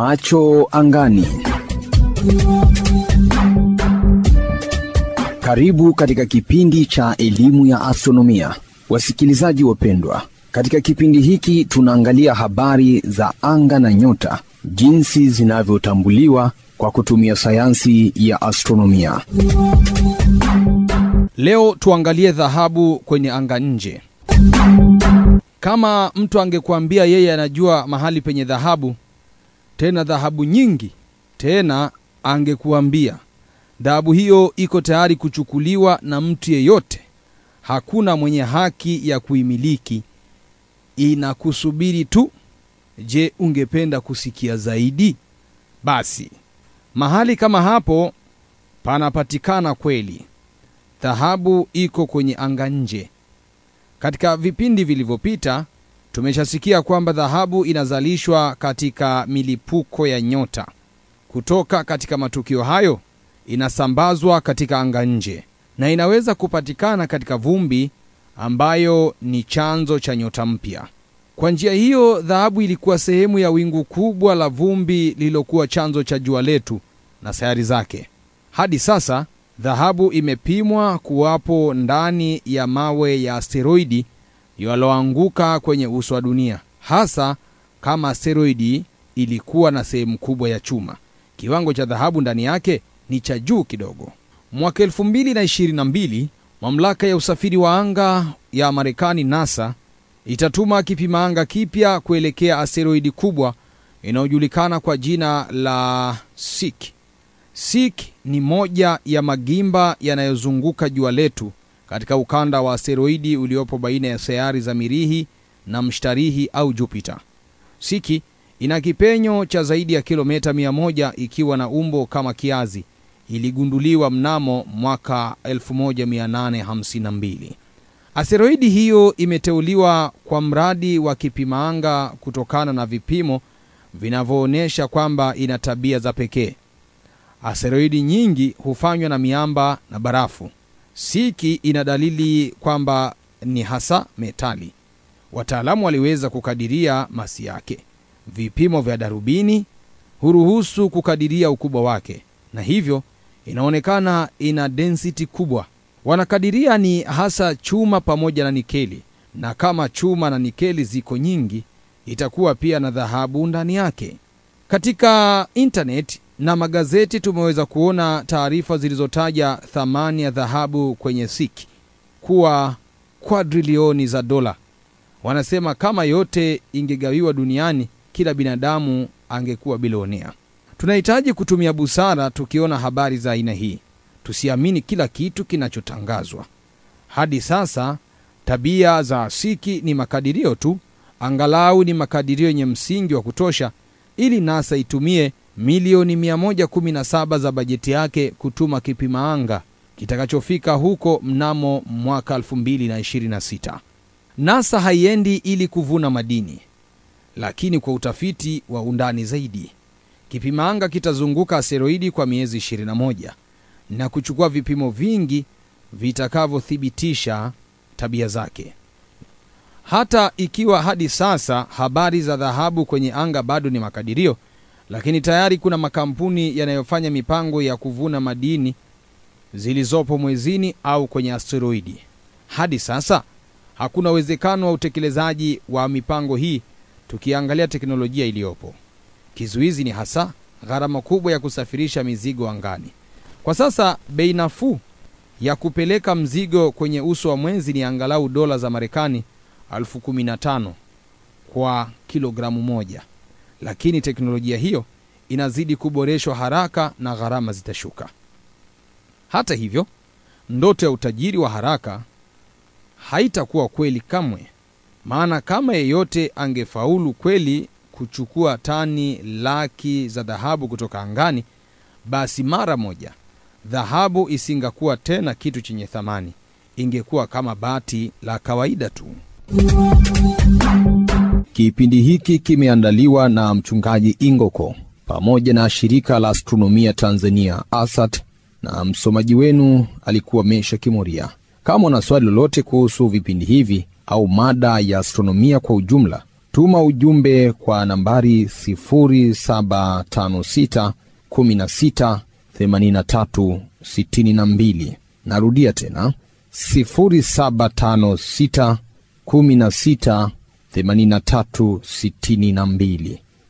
Macho angani. Karibu katika kipindi cha elimu ya astronomia, wasikilizaji wapendwa. Katika kipindi hiki tunaangalia habari za anga na nyota, jinsi zinavyotambuliwa kwa kutumia sayansi ya astronomia. Leo tuangalie dhahabu kwenye anga nje. Kama mtu angekuambia yeye anajua mahali penye dhahabu, tena dhahabu nyingi, tena angekuambia dhahabu hiyo iko tayari kuchukuliwa na mtu yeyote, hakuna mwenye haki ya kuimiliki, inakusubiri tu. Je, ungependa kusikia zaidi? Basi mahali kama hapo panapatikana kweli. Dhahabu iko kwenye anga nje. Katika vipindi vilivyopita tumeshasikia kwamba dhahabu inazalishwa katika milipuko ya nyota. Kutoka katika matukio hayo inasambazwa katika anga nje na inaweza kupatikana katika vumbi ambayo ni chanzo cha nyota mpya. Kwa njia hiyo, dhahabu ilikuwa sehemu ya wingu kubwa la vumbi lililokuwa chanzo cha jua letu na sayari zake. Hadi sasa dhahabu imepimwa kuwapo ndani ya mawe ya asteroidi yaliyoanguka kwenye uso wa dunia, hasa kama asteroidi ilikuwa na sehemu kubwa ya chuma. Kiwango cha dhahabu ndani yake ni cha juu kidogo. Mwaka 2022 mamlaka ya usafiri wa anga ya Marekani, NASA, itatuma kipima anga kipya kuelekea asteroidi kubwa inayojulikana kwa jina la Sik. Sik ni moja ya magimba yanayozunguka jua letu katika ukanda wa asteroidi uliopo baina ya sayari za Mirihi na Mshtarihi au Jupiter. Siki ina kipenyo cha zaidi ya kilomita 100 ikiwa na umbo kama kiazi. Iligunduliwa mnamo mwaka 1852. Asteroidi hiyo imeteuliwa kwa mradi wa kipima anga kutokana na vipimo vinavyoonyesha kwamba ina tabia za pekee. Asteroidi nyingi hufanywa na miamba na barafu. Siki ina dalili kwamba ni hasa metali. Wataalamu waliweza kukadiria masi yake. Vipimo vya darubini huruhusu kukadiria ukubwa wake, na hivyo inaonekana ina density kubwa. Wanakadiria ni hasa chuma pamoja na nikeli, na kama chuma na nikeli ziko nyingi, itakuwa pia na dhahabu ndani yake. Katika intaneti na magazeti tumeweza kuona taarifa zilizotaja thamani ya dhahabu kwenye Siki kuwa kwadrilioni za dola. Wanasema kama yote ingegawiwa duniani, kila binadamu angekuwa bilionea. Tunahitaji kutumia busara tukiona habari za aina hii, tusiamini kila kitu kinachotangazwa. Hadi sasa tabia za Siki ni makadirio tu, angalau ni makadirio yenye msingi wa kutosha ili NASA itumie milioni 117 za bajeti yake kutuma kipima anga kitakachofika huko mnamo mwaka 2026. NASA haiendi ili kuvuna madini, lakini kwa utafiti wa undani zaidi. Kipima anga kitazunguka asteroidi kwa miezi 21 na kuchukua vipimo vingi vitakavyothibitisha tabia zake. Hata ikiwa hadi sasa habari za dhahabu kwenye anga bado ni makadirio, lakini tayari kuna makampuni yanayofanya mipango ya kuvuna madini zilizopo mwezini au kwenye asteroidi. Hadi sasa hakuna uwezekano wa utekelezaji wa mipango hii tukiangalia teknolojia iliyopo. Kizuizi ni hasa gharama kubwa ya kusafirisha mizigo angani. Kwa sasa bei nafuu ya kupeleka mzigo kwenye uso wa mwezi ni angalau dola za Marekani elfu kumi na tano kwa kilogramu moja, lakini teknolojia hiyo inazidi kuboreshwa haraka na gharama zitashuka. Hata hivyo, ndoto ya utajiri wa haraka haitakuwa kweli kamwe, maana kama yeyote angefaulu kweli kuchukua tani laki za dhahabu kutoka angani, basi mara moja dhahabu isingakuwa tena kitu chenye thamani, ingekuwa kama bati la kawaida tu. Kipindi hiki kimeandaliwa na mchungaji Ingoko pamoja na shirika la astronomia Tanzania ASAT, na msomaji wenu alikuwa Mesha Kimoria. Kama una swali lolote kuhusu vipindi hivi au mada ya astronomia kwa ujumla, Tuma ujumbe kwa nambari 0756 16 83 62. Narudia tena 0756 16 83 62.